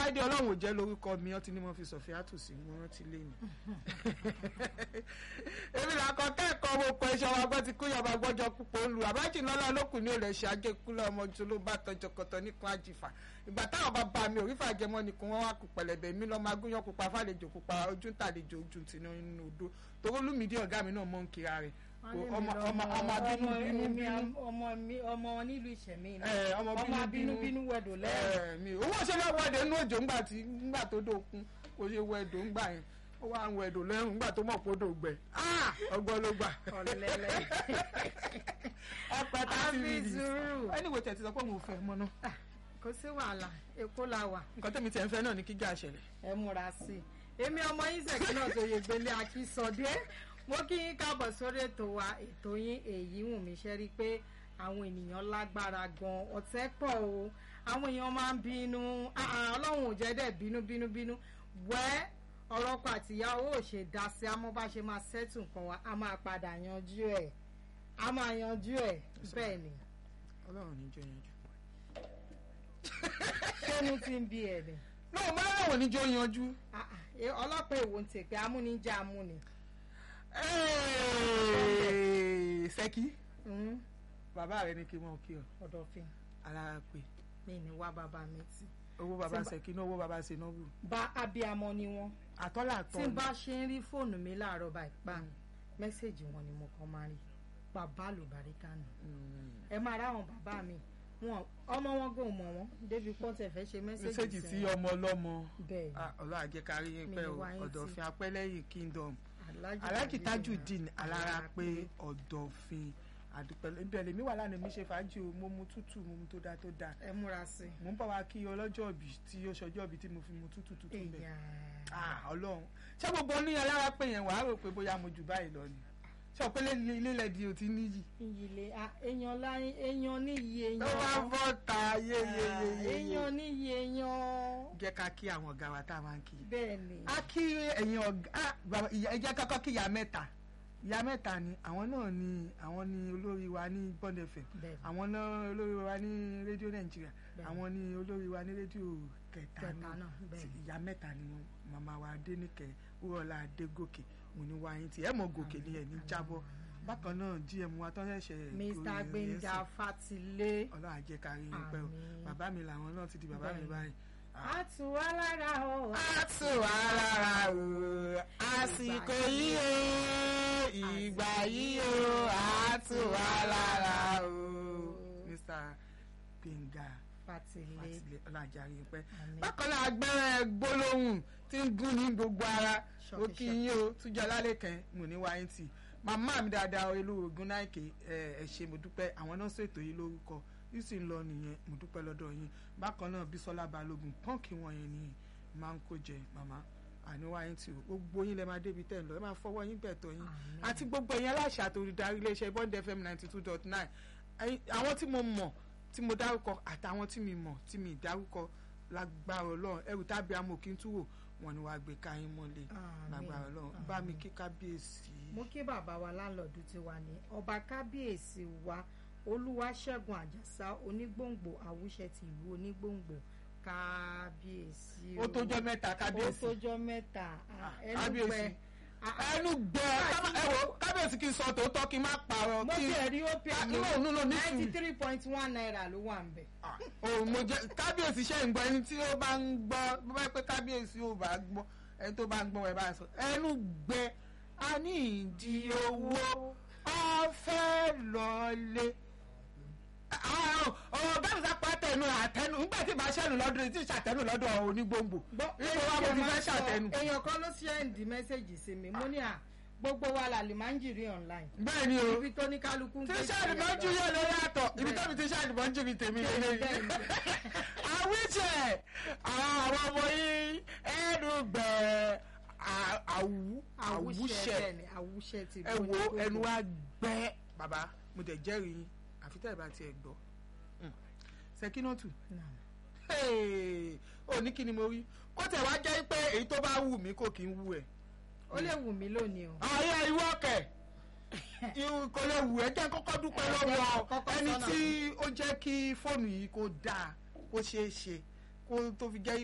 ọláìdé ọlọ́run ò jẹ́ lórúkọ mi ọtí ni mo fi sọ̀fẹ́ àtòsí mo rántí lé ni. èmi làkọ kẹ́kọ̀ọ́ mo kọ iṣẹ́ wa gbọ́ ti kú yọba gbọ́jọ púpọ̀ olù àbájì lọ́lá olókùn ní olè ṣe ajé kúlẹ̀ ọmọ jù ló bá tọjọ kọtọ nípọn àjìfà ìgbà táwọn bàbá mi ò rí fàjẹmọ́ nìkan wọ́n wá kú pẹ̀lẹ́bẹ̀ mi lọ́ọ́ máa gúnyán pupa fàlejò pupa ojú ń tàlejò ojú ti nínú odò torí olùmídìí ọ̀gá mi náà mọ̀ ń kira rẹ̀ ọmọ ọmọ ọmọ bínú bínú bínú ọmọ mi ọmọ wọn nílùú ìṣẹ̀mí ni ẹ ọmọ ọmọ bínú bínú bínú wẹ̀dọ̀ lẹ́yìn. ẹ mi owó ṣe lọ wẹdẹ inú òjò ńgbà tí ńgbà tó dókun kò ṣe wẹdọ ńgbà yẹn ó wá ń wẹdọ lẹ́rùn ńgbà tó mọ̀ pé ó dògbẹ ọgbọ́n ló gbà. ọ̀lẹ́lẹ̀ ọpẹ tá a ti rí àfi i sùúrù ẹni wo tẹ̀ ti sọ pé òun ò fẹ́ mọ́ náà kò sí wàhálà èkó la wà nǹkan tẹ̀mí tẹ̀ ń fẹ́ náà ní kíjà ṣẹlẹ̀. ẹ múra sí i èmi ọmọ yín ṣèkí náà tó yẹ gbélé akínsọdé mo kí yín káàbọ̀ sórí ètò wa ètò yín èyí wù mí ṣe rí i pé àwọn ènìyàn lágbára gan ọ̀tẹ̀ pọ̀ o àwọn èèyàn máa ń bínú ah, ah, ọlọ́run ò jẹ́ dẹ̀ bínú bínú bínú wẹ́ ọ̀rọ̀ ọkọ àtìyàwó ò ṣe dá sí àmọ́ bá ṣe máa ṣẹ́tù nǹkan wa a máa padà yanjú ẹ̀ a máa yanjú ẹ̀ bẹ́ẹ̀ ni ọlọ́run ní jẹ́ yanjú. ṣénú ti ń bí ẹ̀ ni náà mo máa ń wọ̀ níjọ́ yanjú. Ah, ah, eh, ọlọ́pàá èwo ń tèpé amúnijẹ́ amúni. sẹ́kí Mm, bàbá rẹ ní kí wọ́n kí ọ ọ̀dọ̀fin alára pé mi ní wá bàbá mi tí. owó bàbá Tí n bá- sẹ́kí náà owó bàbá ṣe náà wù. bá abiyamọ ni wọn àtọ́là tí àtọ́ n bá ṣe ń rí fóònù mi láàárọ̀ báyìí pa mẹ́sẹ̀gì wọn ni mo kàn máa rí bàbá àlùbáríkà nù ẹ máa ráwọn bàbá mi wọn ọmọ wọn gò mọ wọn débi pọ́ńtẹ̀ fẹ́ ṣe mẹ́sẹ̀gì mẹ́sẹ̀gì sí sí wọn ọmọ ọlọ́mọ bẹ́ẹ̀ ni ọlọ́run àjẹkárí yín Mi pẹ́ ní o wá yín tì. ọ̀dọ̀fin apẹ́lẹ́yìn kingdom Alhaji aláàjì Tajudeen tajudeen alára pé ọ̀dọ̀fin àdúpẹ́ ibẹ̀ lèmi wà lánàá mi ṣe fàájì o mo mu tútù mo mu tó dáa tó dáa ẹ múra sí mo ń bọ̀ wá kí ọlọ́jọ́ òbí tí ó ṣọjọ́ òbí tí mo fi mu tútù tútù i. bẹ̀ Èyà. ah ọlọ́run ṣé gbogbo ní alára pé yẹn wàá rò pé bóyá mo jù báyìí lọ ni ṣé ọ̀pẹ́ ilé lẹ́dí ò ti níyì ìyìlẹ̀ ah, èèyàn láyé èèyàn níyì tó bá èèyàn bọ́ ta Ah, yéyeyeye èèyàn níyì èèyàn jẹ́ ká kí àwọn ọ̀gá wa tá a máa ń kí bẹ́ẹ̀ ni a kí ẹ̀yin ọ̀gá ah, bàbá- ìyá- ẹ jẹ́ kọ́kọ́ kí ìyá mẹ́ta ìyá mẹ́ta ni àwọn náà ni àwọn ni olórí wa ní Bond FM bẹ́ẹ̀ ni àwọn náà olórí wa ní rédíò Nàìjíríà Bẹ́ẹ̀. àwọn ni olórí wa ní rédíò kẹta kẹta náà náà bẹ́ẹ̀ Ti ni. ìyá mẹ́ta ni wọn màmá wa Adéníkẹ́ wúrọ̀lá Adégòkè mo ní wáyé tí ẹ mọ̀ gòkè ni ẹ̀ ní jábọ́ bákan náà GM wa tó ṣẹ̀ṣẹ̀ Mr. gorí Gbénga ẹ̀sìn. Fatilé Ọlọ́run àjẹkárí yín pẹ́ o Àmín. bàbá mi làwọn náà ti di bàbá mi Bẹ́ẹ̀ ni. báyìí. Ah. a tù wá lára o. a tù wá lára o àsìkò yìí o ìgbà yìí o a tù wá lára o. Mr. Gbénga Fatilé Fatilé ọlájàre pẹ́. Àmín. bákan náà agbẹ́rẹ́ gbólóhùn tí ń gún ní gbogbo ara Ṣọ́kí, ó kí yín o túnjọ lálẹ́kẹ́ mo ní wáyé tì màmá mi dáadáa olú ogun náìkè ẹ ẹ ṣé mo dúpẹ́ àwọn náà ṣètò yìí lórúkọ yìí sì ń lọ nìyẹn mo dúpẹ́ lọ́dọ̀ yín bákan náà Bísọ́lá Balógun pọ́ǹkì wọn yẹn nìyẹn máa ń kó jẹ màmá àníwá yín tì o gbogbo yín lẹ máa débi tẹ̀ ń lọ ẹ máa fọwọ́ yín bẹ̀tọ̀ yín Àmín. àti gbogbo ẹ̀yin aláṣẹ àtòrídarí iléeṣẹ́ Bond FM ninety two dot nine àwọn tí mo mọ̀ tí mo dárúkọ àtàwọn tí mi mọ̀ tí mi dárúkọ lágbára Ọlọ́run ẹrù tábí amòkín túwò wọn ni wàá gbé káyín mọ́lẹ̀ Àmín. lágbára Ọlọ́run bá mi kí kábíyèsí. mo kí bàbá wa láńlọ́ọ̀dù ti wà ní ọba kábíyèsí wa olúwaṣẹ́gun àjàsá onígbòǹgbò àwùṣẹ ti ìlú onígbòǹgbò kábíyèsí ó tójọ́ mẹ́ta ó kábíyèsí tójọ́ mẹ́ta Ah, ẹnu kábíyèsí. gbẹ Ah, ẹnu gbẹ kábà- ẹ wo kábíyèsí kí n sọ tòótọ́ kí n má parọ́ mo kí ti ẹ̀rí ó pè Ah, mí no, no, no, ní ninety sùúrù. three point one naira ló wà ń bẹ̀. Ah, oh, mo jẹ kábíyèsí ṣe ń gbọ́ ẹni tí ó bá ń gbọ́ bó bá yẹ pé kábíyèsí ò bá gbọ́ ẹni tó bá ń gbọ́ ẹ bá sọ ẹnu gbẹ a ní ìdí owó a fẹ́ lọlé ọ̀rọ̀ bẹ́ẹ̀ sá pa tẹnu àtẹnu nígbà tí ìbá ṣẹ́nu lọ́dún tí ìṣàtẹnu lọ́dún onígbòǹgbò nígbà wà mo ti fẹ́ ṣàtẹnu. èèyàn kan ló sẹ́ndì mẹ́sẹ̀gì sí mi mo ní à gbogbo wa là lè máa ń jìrì online bẹ́ẹ̀ ni o ibi tó ní kálukú ń tí gbé ṣáàdì máa ń jú yẹ lórí àtọ̀ ibi tẹ́mi tí ṣáàdì máa ń jú mi tèmi Bẹ́ẹ̀ ni, lélẹ́yìn. bẹ́ẹ̀ ni. àwíjẹ àwọn ọmọ yìí ẹnu gbẹ àwù àwùṣẹ bẹ́ẹ̀ ni àwùṣẹ ti ẹ wo ẹnu wa gbẹ bàbá mo dẹ̀ jẹ́rìí yín àfi tẹ́ ẹ bá tiẹ̀ gbọ́ Mm. Sẹ́kínọ́tù ò ní kí ni mo rí kó tẹ̀ wá jẹ́ pé èyí tó bá wù mí kò kí ń wù ẹ̀. ó lè wù mí lónìí o ayé ìwọ kẹ̀ irun kò lè wù ẹ́ jẹ́ kọ́kọ́ dúpẹ́ lọ́wọ́ Kọ́kọ́ ẹni sọ́nà tí ó jẹ́ kí fóònù yìí kó dáa kó ṣeé ṣe kó tó fi jẹ́